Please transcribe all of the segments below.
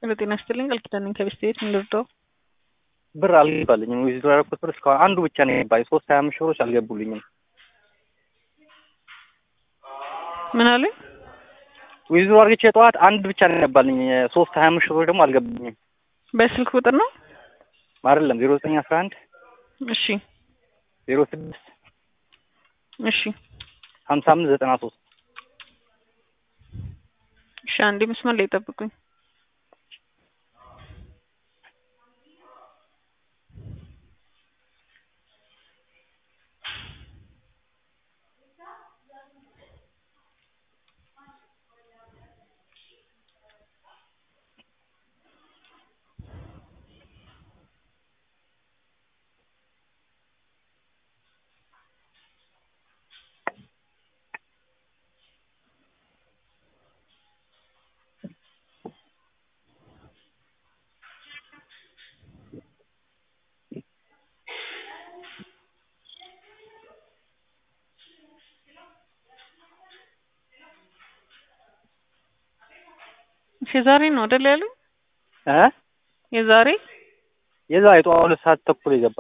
ጤና ይስጥልኝ ቃል ኪዳን ነኝ ከቤስት ቤት እንርዳው ብር አልገባልኝም። ዊዝድሮ ያደረኩት ብር እስካሁን አንዱ ብቻ ነው የገባኝ። ሶስት ሀያ አምስት ሺህ ብሮች አልገቡልኝም። ምን አሉኝ? ዊዝድሮ አድርጌ ጠዋት አንድ ብቻ ነው የገባልኝ። ሶስት ሀያ አምስት ሺህ ብሮች ደግሞ አልገቡልኝም። በስልክ ቁጥር ነው? አይደለም ዜሮ ዘጠኝ አስራ አንድ እሺ ዜሮ ስድስት እሺ ሀምሳ አምስት ዘጠና ሶስት እሺ አንዴ መስመር ላይ ጠብቁኝ። የዛሬ ነው አይደል ያሉኝ? እ የዛሬ የዛ የጠዋት ሁለት ሰዓት ተኩል የገባ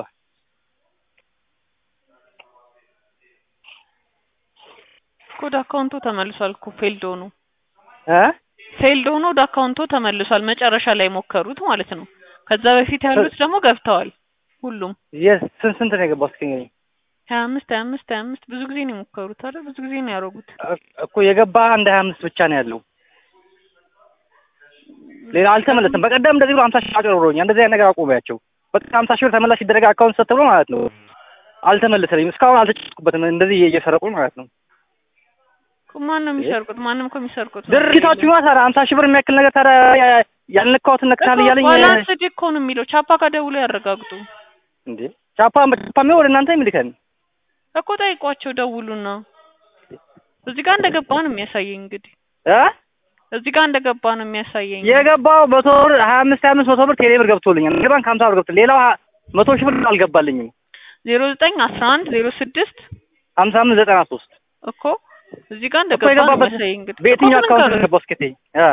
ወደ አካውንቶ ተመልሷል እኮ ፌልድ ሆኖ እ ፌልድ ሆኖ ወደ አካውንቶ ተመልሷል። መጨረሻ ላይ ሞከሩት ማለት ነው። ከዛ በፊት ያሉት ደግሞ ገብተዋል ሁሉም የስ ስንት ስንት ነው የገባው? እስኪ ንገረኝ። ሀያ አምስት ሀያ አምስት ሀያ አምስት ብዙ ጊዜ ነው የሞከሩት አይደል? ብዙ ጊዜ ነው ያደረጉት። እኮ የገባ አንድ ሀያ አምስት ብቻ ነው ያለው። ሌላ አልተመለሰም። በቀደም እንደዚህ ብሎ ሀምሳ ሺህ አጭበርብሮኛል። እንደዚህ አይነት ነገር አቁሚያቸው። በቃ ሀምሳ ሺህ ብር ተመላሽ ሲደረግ አካውንት ሰጥ ብሎ ማለት ነው። አልተመለሰልኝም። እስካሁን አልተጨስኩበትም። እንደዚህ እየሰረቁኝ ማለት ነው። ማን ነው የሚሰርቁት? ማንም እኮ የሚሰርቁት ድርጊታችሁ ነው ታዲያ። ሀምሳ ሺህ ብር የሚያክል ነገር ታዲያ ያልነካሁትን ነክታል እያለኝ ባላንስ እኮ ነው የሚለው። ቻፓ ጋር ደውለው ያረጋግጡ እንዴ ቻፓ ቻፓ ወደ እናንተ የሚልከን እኮ ጠይቋቸው፣ ደውሉና እዚህ ጋር እንደገባ ነው የሚያሳየኝ። እንግዲህ እ እዚህ ጋር እንደገባ ነው የሚያሳየኝ። የገባው መቶ ብር ሀያ አምስት ሀያ አምስት መቶ ብር ቴሌ ብር ገብቶልኛል። ንግድ ባንክ ሀምሳ ብር ገብቶ ሌላው መቶ ሺህ ብር አልገባልኝም። ዜሮ ዘጠኝ አስራ አንድ ዜሮ ስድስት ሀምሳ አምስት ዘጠና ሶስት እኮ እዚህ ጋር እኮ እንደገባ ነው የገባበት የሚያሳየኝ። እንግዲህ በየትኛው እኮ አካውንት ልንገርህ። ገባው? እስኪ ተይኝ እ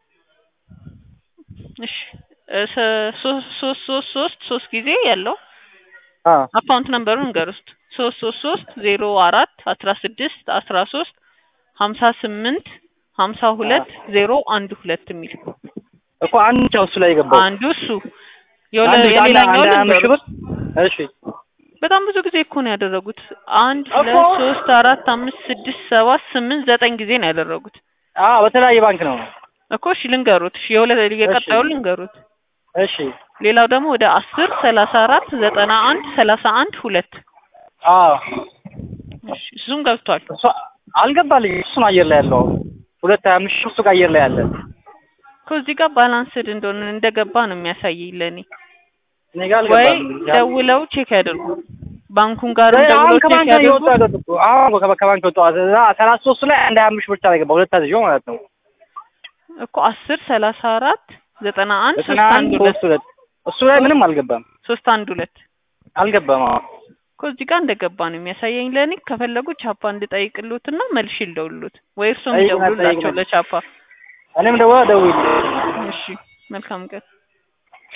እሺ እ ሰ- ሶስት ሶስት ሶስት ሶስት ሶስት ጊዜ ያለው አ አካውንት ነምበሩን ንገር ውስጥ ሶስት ሶስት ሶስት ዜሮ አራት አስራ ስድስት አስራ ሶስት ሀምሳ ስምንት ሀምሳ ሁለት ዜሮ አንድ ሁለት የሚል እኮ አንድ ብቻ እሱ ላይ የገባው አንዱ እሱ የወለ አንድ አንድ የሌላኛው አንድ አምስት ሺህ ልንገሩት ብር እሺ በጣም ብዙ ጊዜ እኮ ነው ያደረጉት። አንድ እኮ ሁለት ሶስት አራት አምስት ስድስት ሰባት ስምንት ዘጠኝ ጊዜ ነው ያደረጉት አ በተለያየ ባንክ ነው። እኮ እሺ ልንገሩት። እሺ የሁለ የቀጣዩ እሺ። ልንገሩት። እሺ ሌላው ደግሞ ወደ አስር ሰላሳ አራት ዘጠና አንድ ሰላሳ አንድ ሁለት አ እሺ እሱም ገብቷል። እሱ አልገባልኝም። እሱን አየር ላይ ያለው ሁለት ሀያ አምስት ሺህ እሱ ጋር አየር ላይ ያለ እኮ እዚህ ጋር ባላንስድ እንደሆነ እንደገባ ነው የሚያሳየኝ ለእኔ። እኔ ጋር ወይ አልገባም። ደውለው ቼክ ያድርጉ። ባንኩን ጋር ወይ አሁን ደውለው ቼክ ከባንክ ነው ያድርጉ። የወጣው ያለው እኮ አሁን ከባ- ከባንክ የወጣው እዛ ሰላሳ ሶስት ላይ አንድ ሀያ አምስት ሺህ ብቻ ነው የገባው ሁለት አዝዤው ማለት ነው። እኮ አስር ሰላሳ አራት ዘጠና አንድ ዘጠና ሶስት አንድ አንድ ሁለት ሶስት ሁለት እሱ ላይ ምንም አልገባም ሶስት አንድ ሁለት አልገባም። አዎ እኮ እዚህ ጋር እንደገባ ነው የሚያሳየኝ ለእኔ። ከፈለጉ ቻፓ እንድጠይቅሉትና መልሼ ልደውልሉት ወይ እርሶም ጠይቅና ይደውሉላቸው ጠይቅና። ለቻፓ። እኔም ደውላ ደውል እሺ መልካም ቀን።